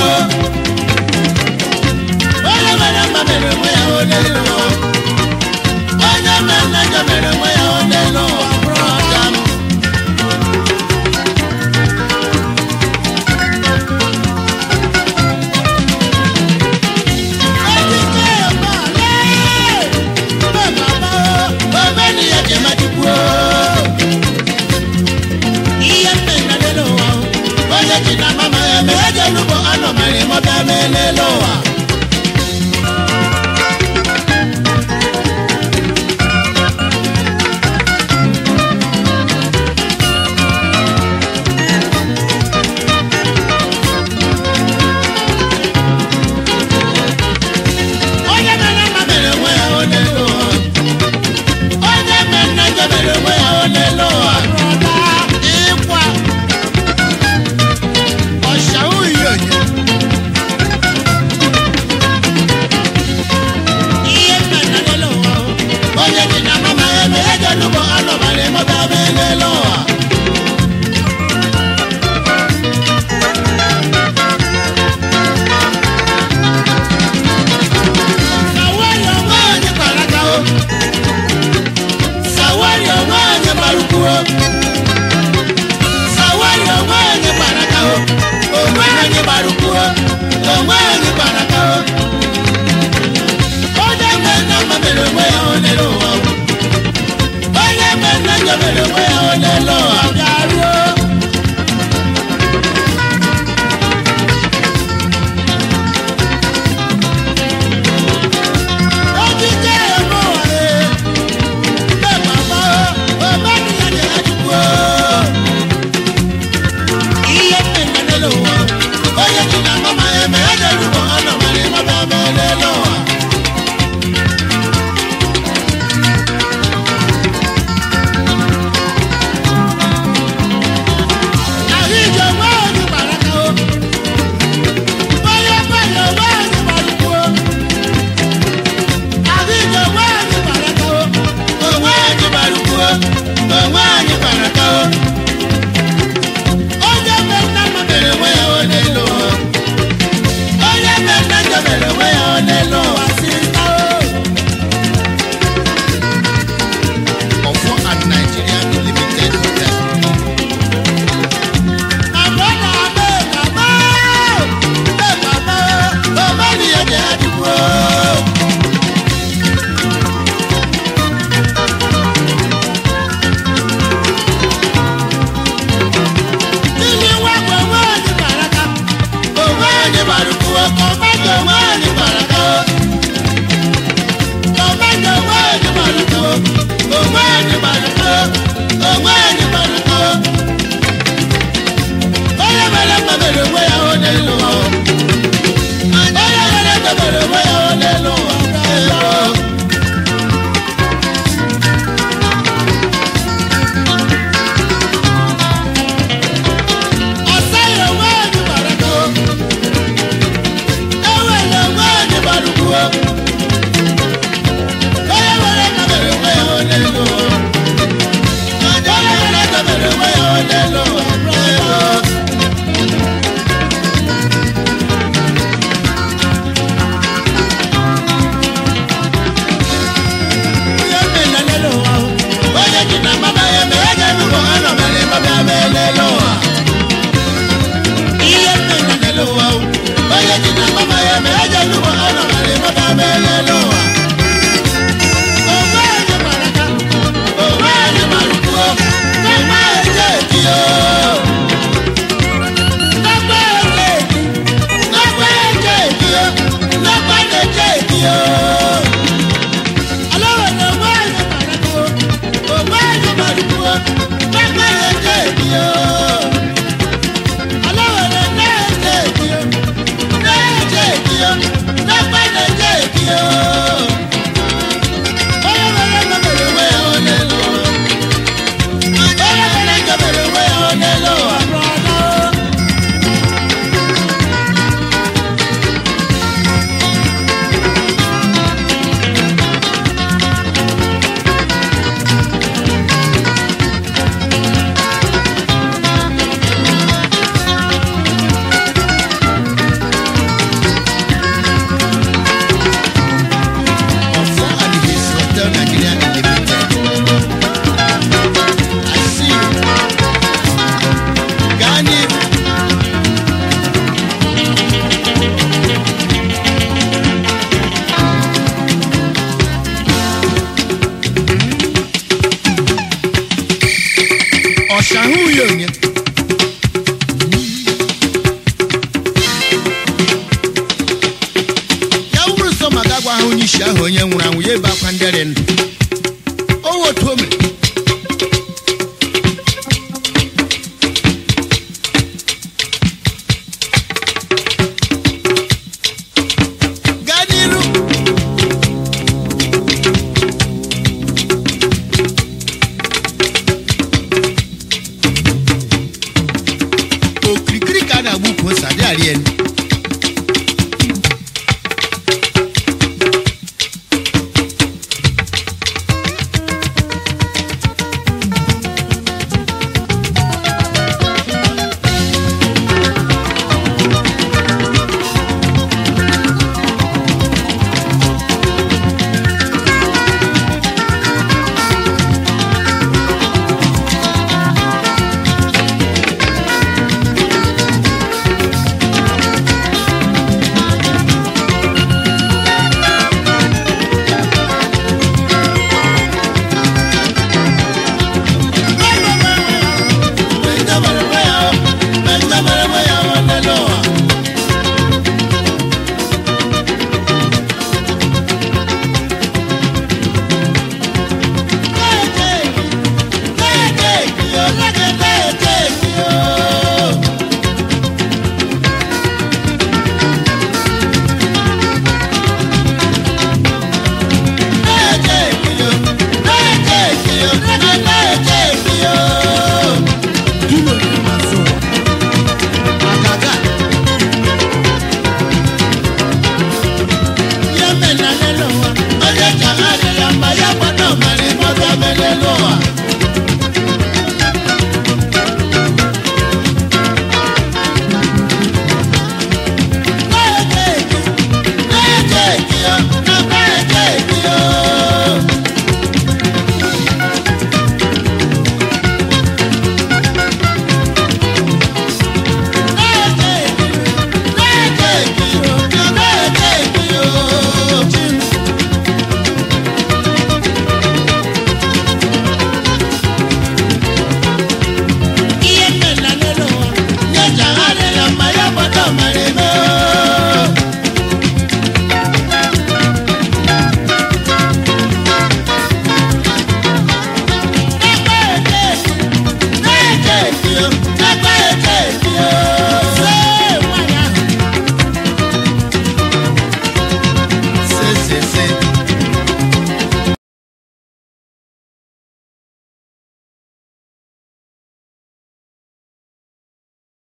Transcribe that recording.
onye mere mma mere onwe ya o n'elu ụwa onye mere njọ mere onwe ya o n'elu ụwa bụrụ ọja m Ụwa. onye mere mma mere onwe ya o n'elu ụwa onye mere nna njọ mere onwe ya o n'elu ụwa ịkwa ọsha uhie onye ihe mma na n'elu ụwa o. onye ji na mama ya eme ego n'ugbo anọbara emọta ebe n'elu ụwa Sawari onwe anyị kpara aka o. Sawari onwe anyị gbara ukwu o. Sawari onwe anyị kpara aka o. Onwe anyị gbara ukwu o. Onwe anyị kpara aka o. Onye nwe nna mma mere onwe ya o n'elu ụwa o. Onye nwe nna njọ mere onwe ya o n'elu ụwa bịaruo. Ojije eme ụwa e. Mbe baba o. Omeni ya dị ejikwu o. ihe mmemme n'elu ụwa onye ji na mama ya eme ya na-erugbo ọnọ mara ịmaba eme n'elu ụwa ahụ ije onwe onye gbara aka o onye mmanya onwe onye gbara ukwu o ahụ ije onwe onye gbara aka o onwe onye gbara ukwu o onwe onye gbara aka o onye mme nna mma mere onwe ya o n'elu ụwa onye mme nna njọ mere onwe ya o n'elu ụwa sista o Ọfọ and Nigeria Limited Hotel. Mama na ame mama ame mama mama ni ya jẹ adigun o. Tili wa gbe onwe anyị baraka, onwe anyị baruku o, kọmanda onwe anyị baraka o. Kọmanda onwe anyị baraka o, onwe anyị baraka o, onwe anyị baraka o. Onye mere mma mere onwe ya o n'elu ụwa o. Onye mere mma mere onwe ya o n'elu ụwa o. Ọ̀sẹ̀ onwe anyị baraka o. Ewele onwe ahụ ya onye ya wụrụ sọ maka agwa ha onye isi ahụ onye nwụrụ anwụ ya ebe akwa ndere ndụ